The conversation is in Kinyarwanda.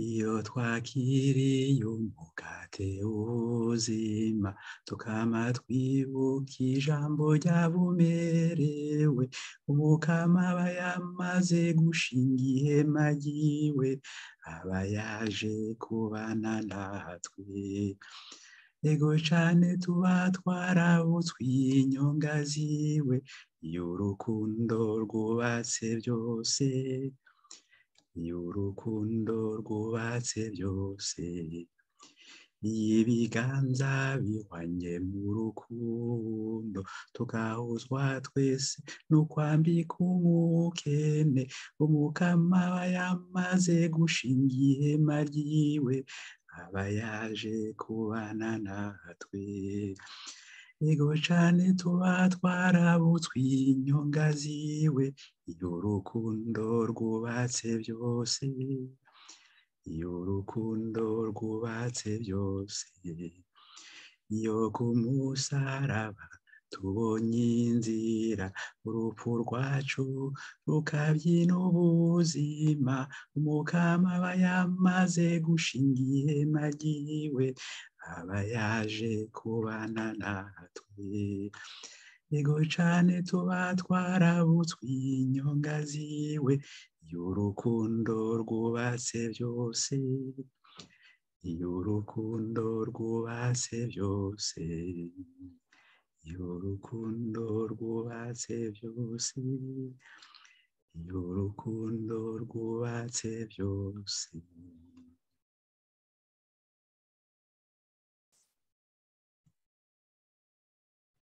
iyo twakiriye umugati w'ubuzima tukama twibuka ijambo ryabumerewe umukama aba yamaze gushinga ihema ryiwe aba yaje kubana natwe ego cyane tuba twarabutswe inyonga ziwe y'urukundo rwubatse byose y'urukundo rwubatse byose y'ibiganza bihwanye mu rukundo tugahuzwa twese n'ukwambika umukene umukama aba yamaze gushinga ihema ryiwe aba yaje kubana natwe ego cyane tuba twarabutswe inyonga ziwe y'urukundo rwubatse byose y'urukundo rwubatse byose iyo ku musaraba tubonye inzira urupfu rwacu rukabyina ubuzima umukama aba yamaze gushinga ihema ryiwe aba yaje kubana natwe ego cyane tuba twarabutswe inyonga ziwe y'urukundo rwubatse byose y'urukundo rwubatse byose y'urukundo rwubatse byose y'urukundo rwubatse byose